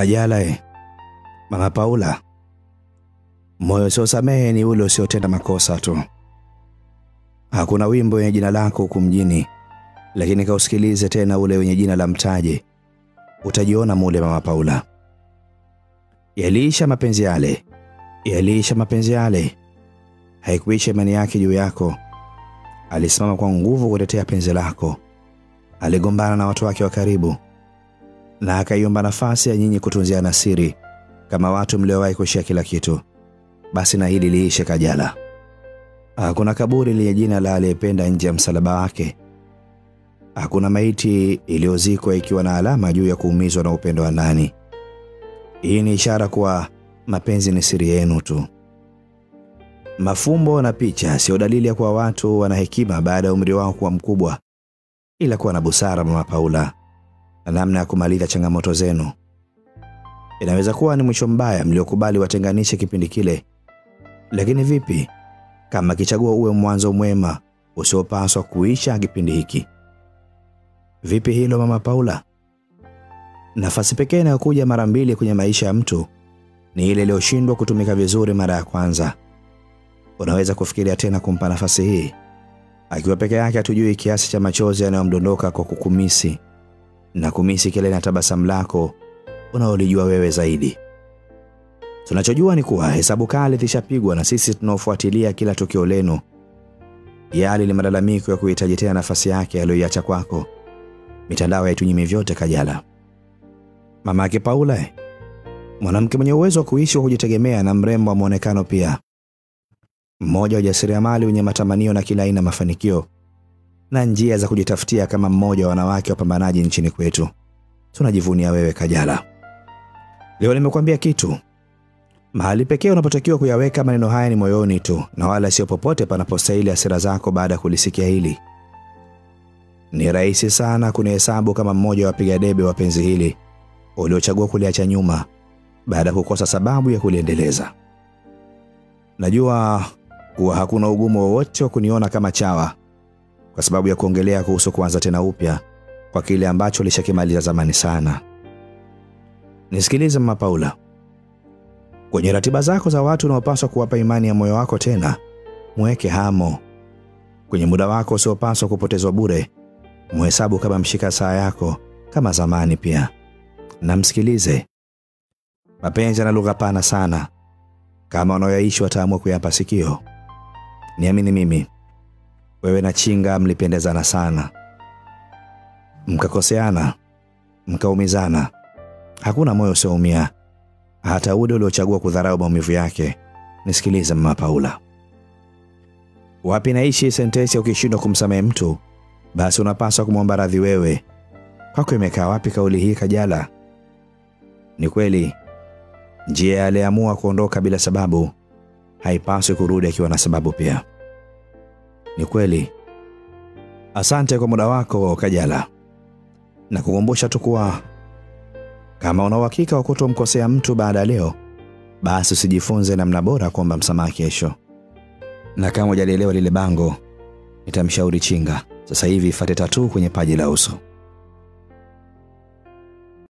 Kajala e, Mama Paula, moyo usiosamehe ni ule usiotenda makosa tu. Hakuna wimbo wenye jina lako huku mjini, lakini kausikilize tena ule wenye jina la mtaje, utajiona mule Mama Paula. Yaliisha mapenzi yale, yaliisha mapenzi yale, haikuisha imani yake juu yako. Alisimama kwa nguvu kutetea penzi lako, aligombana na watu wake wa karibu na akaiomba nafasi ya nyinyi kutunziana siri kama watu mliowahi kushia kila kitu. Basi na hili liishe Kajala. Hakuna kaburi lenye jina la aliyependa nje ya msalaba wake. Hakuna maiti iliyozikwa ikiwa na alama juu ya kuumizwa na upendo wa ndani. Hii ni ishara kuwa mapenzi ni siri yenu tu. Mafumbo na picha sio dalili ya kuwa watu wana hekima baada ya umri wao kuwa mkubwa, ila kuwa na busara, Mama Paula, na namna ya kumaliza changamoto zenu. Inaweza kuwa ni mwisho mbaya mliokubali watenganishe kipindi kile, lakini vipi kama kichagua uwe mwanzo mwema usiopaswa kuisha kipindi hiki? Vipi hilo Mama Paula? Nafasi pekee inayokuja mara mbili kwenye maisha ya mtu ni ile iliyoshindwa kutumika vizuri mara ya kwanza. Unaweza kufikiria tena kumpa nafasi hii? Akiwa peke yake, hatujui kiasi cha machozi yanayomdondoka kwa kukumisi na kumisi kile na tabasamu lako unaolijua wewe zaidi. Tunachojua ni kuwa hesabu kali zishapigwa na sisi tunaofuatilia kila tukio lenu. Yali ni malalamiko ya kuhitaji tena nafasi yake aliyoiacha kwako. Mitandao haitunyimi vyote, Kajala. Mama yake Paula, eh, mwanamke mwenye uwezo wa kuishi wa kujitegemea na mrembo wa mwonekano pia, mmoja wa jasiriamali wenye matamanio na kila aina mafanikio na njia za kujitafutia kama mmoja wa wanawake wapambanaji nchini kwetu. Tunajivunia wewe Kajala. Leo nimekuambia kitu. Mahali pekee unapotakiwa kuyaweka maneno haya ni moyoni tu na wala sio popote panapostahili hasira zako baada ya kulisikia hili. Ni rahisi sana kunihesabu kama mmoja wa wapiga debe wa penzi hili uliochagua kuliacha nyuma baada ya kukosa sababu ya kuliendeleza. Najua kuwa hakuna ugumu wowote wa kuniona kama chawa kwa sababu ya kuongelea kuhusu kuanza tena upya kwa kile ambacho ulishakimaliza zamani sana. Nisikilize Mama Paula, kwenye ratiba zako za watu unaopaswa kuwapa imani ya moyo wako tena, mweke hamo. Kwenye muda wako usiopaswa kupotezwa bure, muhesabu kama mshika saa yako kama zamani pia, na msikilize. Mapenzi yana lugha pana sana, kama wanaoyaishi wataamua kuyapa sikio. Niamini mimi, wewe na Chinga mlipendezana sana, mkakoseana, mkaumizana. Hakuna moyo usioumia, hata ule uliochagua kudharau maumivu yake. Nisikilize Mama Paula, wapi naishi sentensi ya ukishindwa kumsamehe mtu basi unapaswa kumwomba radhi wewe. Kwako imekaa wapi kauli hii Kajala? Ni kweli njia ya aliyeamua kuondoka bila sababu haipaswi kurudi akiwa na sababu pia. Ni kweli. Asante kwa muda wako Kajala, na kukumbusha tu kuwa kama una uhakika wa kutomkosea mtu baada ya leo, basi usijifunze namna bora kuomba msamaha kesho. Na kama hujalielewa lile bango, nitamshauri Chinga sasa hivi ifate tatu kwenye paji la uso.